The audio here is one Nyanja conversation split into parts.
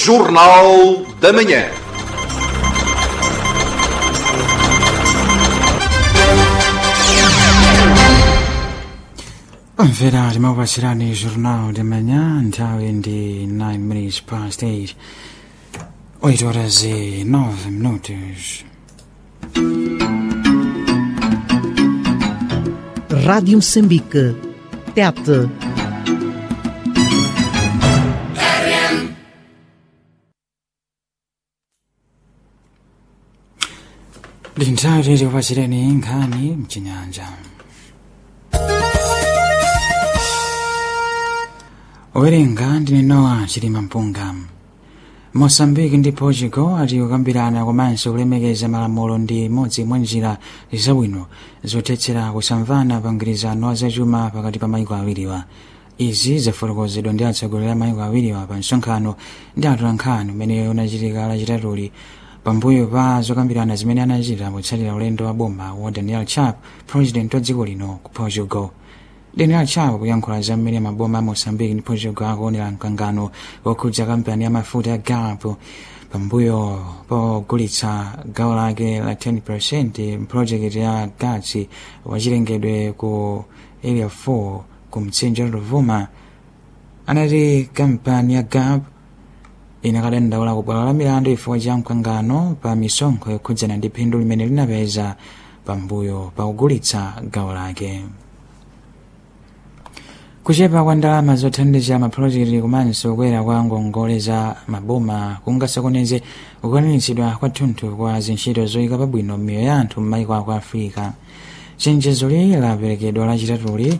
Jornal da Manhã. Omvera timakupatsirani jornal de manhã nthawi ndi 9 minutes past 8 8 horas e 9 minutos Rádio Moçambique. Tete. ndi nthawi titi kupatsireni nkhani mchinyanja owerenga ndine nowa chilima mpunga moçambique ndi portugal ati kukambirana komanso kulemekeza malamulo ndi imodzi mwa njira zabwino zothetsera kusamvana pa mgwirizano wa zachuma pakati pa mayiko awiriwa izi zafotokozedwa ndi atsogoleri a mayiko awiriwa pa msonkhano ndi atolankhani umene unachitika lachitatuli pambuyo pa zokambirana zimene anachita potsatira ulendo wa boma wa daniel chap president wa dziko lino ku portugal daniel chap kuyankhula za mmene maboma a moçambique ndi portugal akuonera mkangano wokhudza kampani ya mafuta ya galp pambuyo pogulitsa gawo lake la 10 mpulojekiti ya gatsi wachilengedwe ku area 4 ku mtsinje wa rovuma anati kampani ya galp inakadandaula ku bwalo la milandu chifukwa cha mkangano pa misonkho yokhudzana ndi phindu limene linapeza pambuyo pa kugulitsa gawo lake kuchepa kwa ndalama zothandiza mapulojekiti komanso kukwera kwa ngongole za maboma kungasokoneze kukwaniritsidwa kwathunthu kwa zintchito zoyika pabwino miyoyo ya anthu m'mayiko aku africa chenjezoli laperekedwa lachitatuli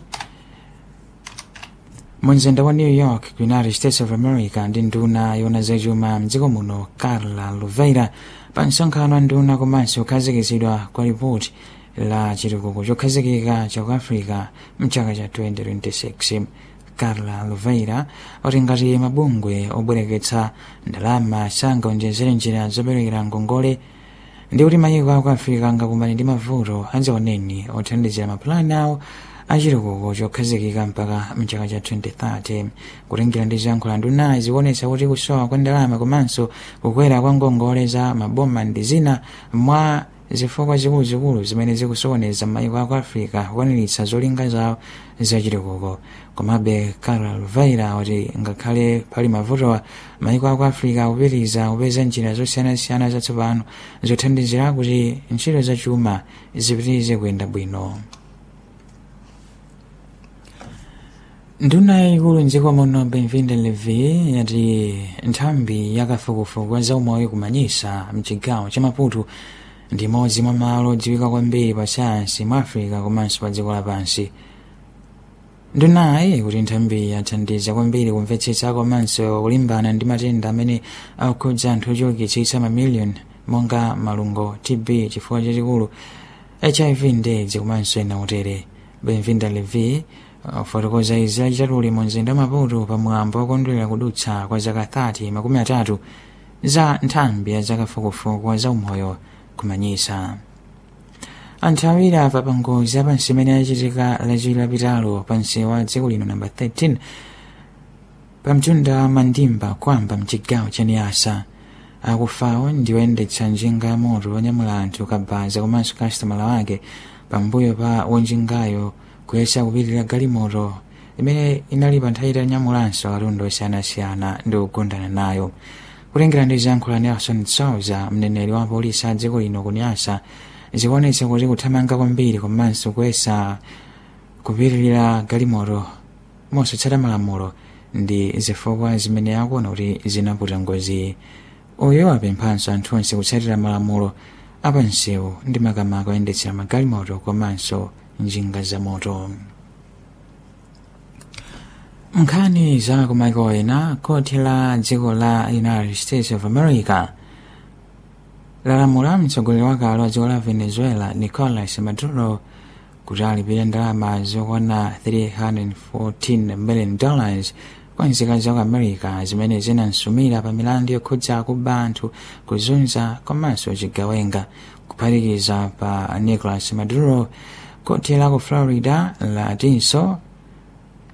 mumzinda wa new york ku united states of america ndi nduna yona zachuma mdziko muno carla luveira pa msonkhano wa nduna komanso kukhazikitsidwa kwa ripoti la chitukuko chokhazikika cha ku africa mchaka cha 2026 carla luveira oti ngati mabungwe obwereketsa ndalama sangaonjezere njira zoperekera ngongole ndi kuti mayiko aku africa angakumane ndi mavuto adzaoneni othandizira mapulani awo achitukuko chokhazikika mpaka mchaka cha 2030 kutengera ndi ziyankhulo ndunayi zikuonetsa kuti kusowa kwa ndalama komanso kukwera kwa ngongole za maboma ndi zina mwa zifukwa zikuluzikulu zimene zikusokoneza mayiko aku africa kukwaniritsa zolinga zawo zachitukuko komabe carla luveira kuti ngakhale pali mavutowa mayiko aku africa akupitiriza kupeza njira zosiyanasiyana zatsopano zothandizira kuti ntchito zachuma zipitirize kuyenda bwino nduna yayikulu mdziko muno benvinde levi yati nthambi yakafukufuku wa zaumoyo kumanyisa mchigawo cha maputo ndi imodzi mwa malo odziwika kwambiri pa sayansi mu africa komanso pa dziko lapansi ndunayi kuti nthambi yathandiza kwambiri kumvetsetsa komanso kulimbana ndi matenda amene akukhudza anthu ochulukitsitsa mamiliyoni monga malungo tb chifukwa chachikulu hiv ndedzi komanso ena utere benvinda levi fotokoza izi lachitatuli mu mzinda wa maputo pamwambo wakondwerera kudutsa kwa zaka 30 makumi atatu za nthambi ya zakafukufuku wa zaumoyo kumanyisa anthu awiri afa pa ngozi yapansi imene yachitika lachiwiri lapitalo pansi wa dziko lino namba 13 pa mtunda wa mandimba kwamba mchigawo cha niasa akufawo ndi oyendetsa njinga ya moto wonyamula anthu kabaza komanso kastomala wake pambuyo pa wonjingayo kuyesa kupitirira galimoto imene inali pa nthawi itanyamulanso katundu osiyanasiyana ndi kugondana nayo kutengera ndi ziyankhulo nelson souza mneneri wa polisi a dziko lino kunyasa zikuonetsa kuti kuthamanga kwambiri komanso kuyesa kupitirira galimoto mosatsata malamulo ndi zifukwa zimene akuona kuti zinaputa ngozi uyo apemphanso anthu onse kutsatira malamulo apansewu ndi makamaka oyendetsera magalimoto komanso njinga za moto nkhani za kumaiko ena koti la dziko la united states of america lalamula mtsogoleri wakale wa dziko la venezuela nicolas maduro kuti alipire ndalama zokwana 314 million dollars kwa nzika za ku america zimene zinamsumira pa milandu yokhudza kuba anthu kuzunza komanso chigawenga kuphatikiza pa nicolas maduro koti la ku florida latinso